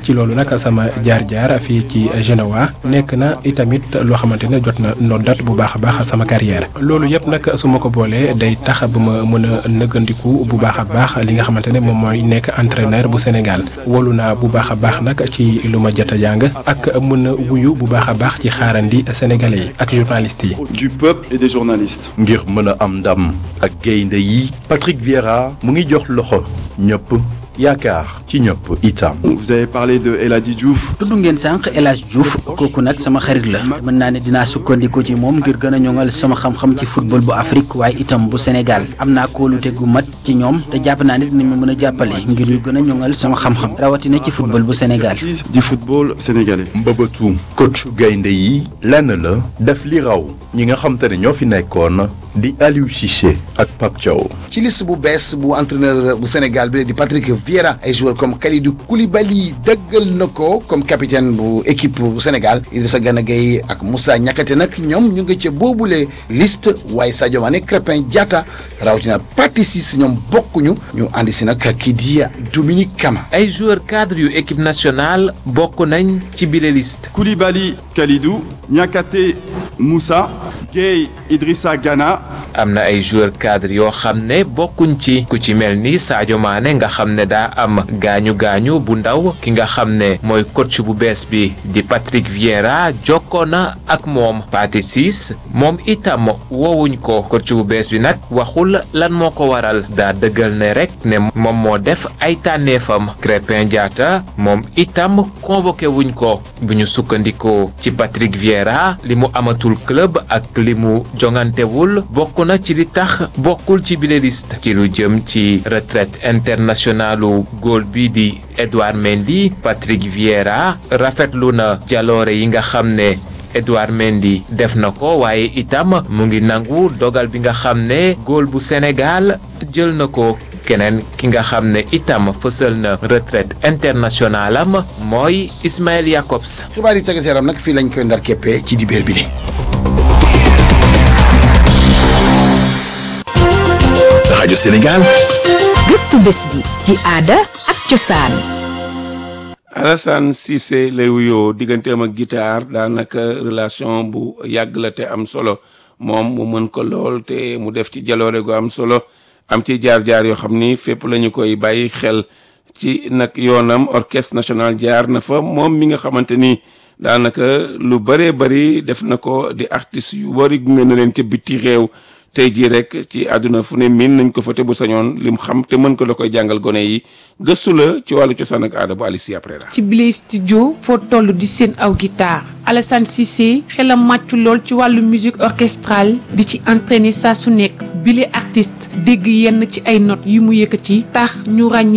ci loolu nag sama jaar-jaar fii ci Genoa nekk na itamit loo xamante ne jot na noddat bu baax a baax sama carrière loolu yëpp nag su ma ko boolee day tax ba ma mën a nëggandiku bu baax a baax li nga xamante ne moom mooy nekk entraîneur bu Sénégal wolu naa bu baax a baax nag ci lu ma jot a jàng ak mën a wuyu bu baax a baax ci xaarandi sénégalais yi ak journalistes yi. du peuple et des journalistes. ngir mën a am ndam ak gaynde yi Patrick Vieira mu ngi jox loxo ñëpp yaakaar ci ñëpp itam. vous avez parlé de El Hadji Diouf. tudd ngeen sànq El Hadji Diouf kooku nag sama xarit la mën naa ne dinaa sukkandiku ci moom ngir gën a ñoŋal sama xam-xam ci football bu Afrique waaye itam bu Sénégal am naa kóolute gu mat ci ñoom te jàpp naa ne dinañ ma mën a jàppale ngir ñu gën a ñoŋal sama xam-xam rawatina ci football bu Sénégal. du football sénégalais. mbëbëtu coach gaynde yi lenn la def li raw ñi nga xam te ne ñoo fi nekkoon di Aliou Cissé ak Pape Thiaw. ci liste bu bees bu entraîneur bu Sénégal bi di Patrick Vieira ay joueurs comme Kalidou Koulibaly dëggal na ko comme capitaine bu équipe bu Sénégal Idrissa Gana Gueye ak Moussa Niakhaté nag ñoom ñu ngi ca boobule liste waaye Sadio Mané Crépin Diatta rawatina Pathé Ciss ñoom bokkuñu ñu andi si nag kii di Dominique Kama. ay joueurs cadres yu équipe nationale bokk nañ ci bile liste. Koulibaly Kalidou Niakhaté Moussa Gueye Idrissa Gana. am na ay joueurs cadres yoo xam ne bokkuñ ci ku ci mel ni Sadio Mané nga xam ne daa am gaañu gaañu bu ndaw ki nga xam ne mooy coach bu bees bi di Patrick Vieira jokkoo na ak moom Pathé Ciss moom itam woowuñ ko coach bu bees bi nag waxul lan moo ko waral daa dëggal ne rek ne moom moo def ay tànneefam Crépin Diatta moom itam convoqué wuñ ko bu ñu sukkandikoo ci Patrick Vieira li mu amatul club ak li mu jongantewul bokk na ci li tax bokkul ci bile liste ci lu jëm ci retraite internationalu góol bi di Edouard Mendy Patrick Vieira rafetlu na jaloore yi nga xam ne Edouard Mendy def na ko waaye itam mu ngi nangu dogal bi nga xam ne góol bu Sénégal jël na ko keneen ki nga xam ne itam fësal na retraite internationale am mooy Ismaël Jacobs. xibaar yi tëgg yaram nag fii lañ koy ndar keppee ci dibéer bi li rajo Sénégal. gëstu bés bi ci aada ak cosaan. Alassane Cissé lay wuyoo digganteem ak guitare daanaka relation bu yàgg la te am solo moom mu mën ko lool te mu def ci jaloore gu am solo am ci jaar-jaar yoo xam ni fépp la ñu koy bàyyi xel ci nag yoonam orchestre national jaar na fa moom mi nga xamante ni daanaka lu bëree bëri def na ko di artiste yu bëri gunge na leen ca biti réew. tey jii rek ci àdduna fu ne miin nañ ko fa te bu sañoon lim xam te mën ko la koy jàngal gone yi gëstu la ci wàllu cosaan ak aada bu Alicia après la ci bile studio foo toll di seen aw guitare Alassane Cissé xelam màccu lool ci wàllu musique orchestrale di ci entraîner saa su nekk bile artiste dégg yenn ci ay notes yu mu yëkkati tax ñu ràññee